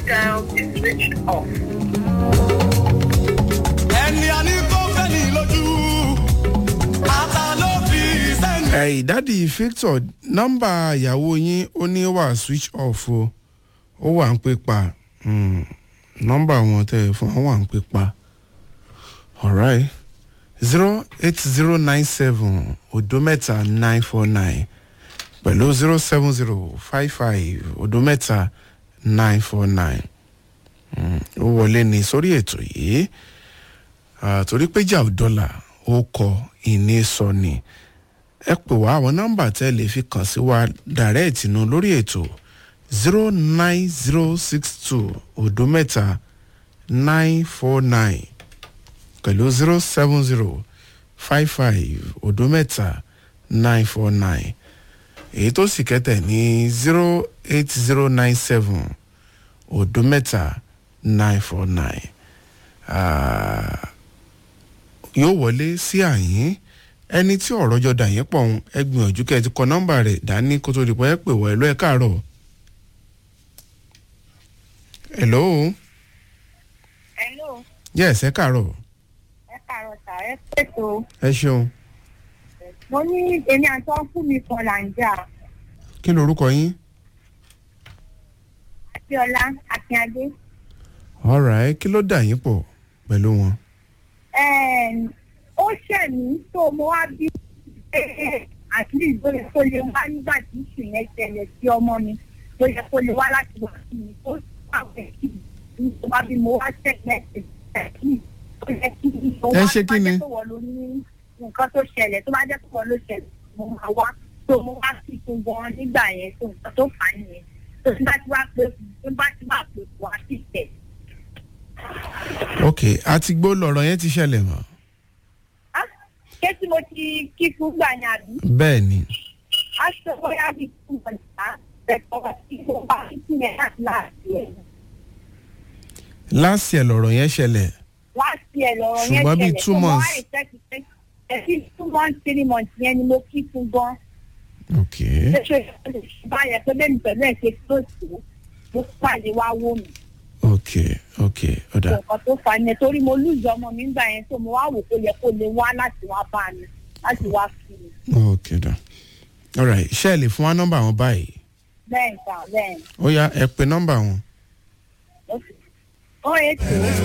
dial is switched off. ẹni a ní kó fẹ́ ní lójú ata ló fi sẹ́ni. ẹ̀yìn dádì victor nọ́mbà ìyàwó yín ó ní ó wà switch off o ó wà ń pè pa Hmm, nọ́mbà wọn tẹ̀ fún wọn wà ń pè pa alright zero eight zero nine seven odo mẹ́ta nine four nine pẹ̀lú zero seven zero five five odo mẹ́ta nine four nine ó wọlé ní sórí ètò yìí Ah, torí pé jà ò dọ́là ó kọ ìní sọ ni ẹ pè wá àwọn nọ́mbà tẹ́ lè fi kàn sí wa dàrẹ́ẹ̀tì nu lórí ètò zero nine zero six two odo mẹ́ta nine four nine pẹ̀lú zero seven zero five five odo mẹ́ta nine four nine èyí tó sì kẹ́tẹ̀ ní zero eight zero nine seven odo mẹ́ta nine four nine yóò wọlé sí àyín ẹni tí ọ̀rọ̀ jọ dà yín pọ̀ ń ẹ gbìyànjú kẹ́ ẹ ti kọ nọ́mbà rẹ̀ dání kó tó di pé ẹ pè wọ́ ẹ lọ́ ẹ káàárọ̀. hello Hello, yes ẹ káàárọ̀ ẹ kàrọ̀ sà, ẹ pètò. ẹ ṣeun Mo ní èmi àti ọ́fún mi kan là ń jà. kí lorúkọ yín. Akíọ́lá Akínyadé. alright kí ló dà yín pọ̀ pẹ̀lú wọn. Ẹ̀ẹ́n, Ó ṣẹ̀ mí tó mo wá bí àti ìgbóyè tó lè wá nígbà tí ìṣù yẹn ṣẹlẹ̀ sí ọmọ mi. Tó yẹ kó lè wá láti wá sí mi. Ó pàwẹ̀ kí mi tó bá bí mo wá ṣẹ̀lẹ̀ ẹ̀kí. Ó yẹ kí mi tó Ẹ wá ṣe kí ni? tó wọ̀ ló ní nǹkan tó ṣẹlẹ̀ tó bá jẹ́ pọ̀ ló ṣẹlẹ̀ mo máa wá. Tó mo wá sí fún gan nígbà yẹn tó nǹkan tó fà á nìyẹn. Tó tí bá ti wá pé tó bá ti wá pé wá sí tẹ̀. ok àti gbó lọ̀rọ̀ yẹn ti ṣẹlẹ̀ mọ́. Ah, ṣé tí mo ti kí fún gbà ní àbí? bẹ́ẹ̀ ni a sọ bóyá bí fún ọjà ẹ̀kọ́ tí mo bá sí yẹn láti láti ẹ̀. láti ẹ̀ lọ̀rọ̀ yẹn ṣẹlẹ̀ láti ẹ̀ lọ́rọ̀ yẹn Ṣùgbọ́n bíi two tó mo wá months. expect pé ẹ̀sí two months three months yẹn ni mo kí fún gan. ok ṣé ṣe lè ṣe báyẹn pé bẹ́ẹ̀ ni pẹ̀lú ẹ̀ ṣe tó sí mo pàdé wá wò mí. ok ok ọ̀dà nǹkan tó fà á yẹn torí mo lùzọ ọmọ mi gbà yẹn tó mo wá wò kó yẹ kó lè wá láti wá bá mi láti wá fi mi. ok ọ̀dà alright ṣé ẹ lè fún wa nọ́mbà wọn báyìí bẹ́ẹ̀ sà bẹ́ẹ̀ ó yá ẹ pe nọ́mbà wọn ó sì. ó ètò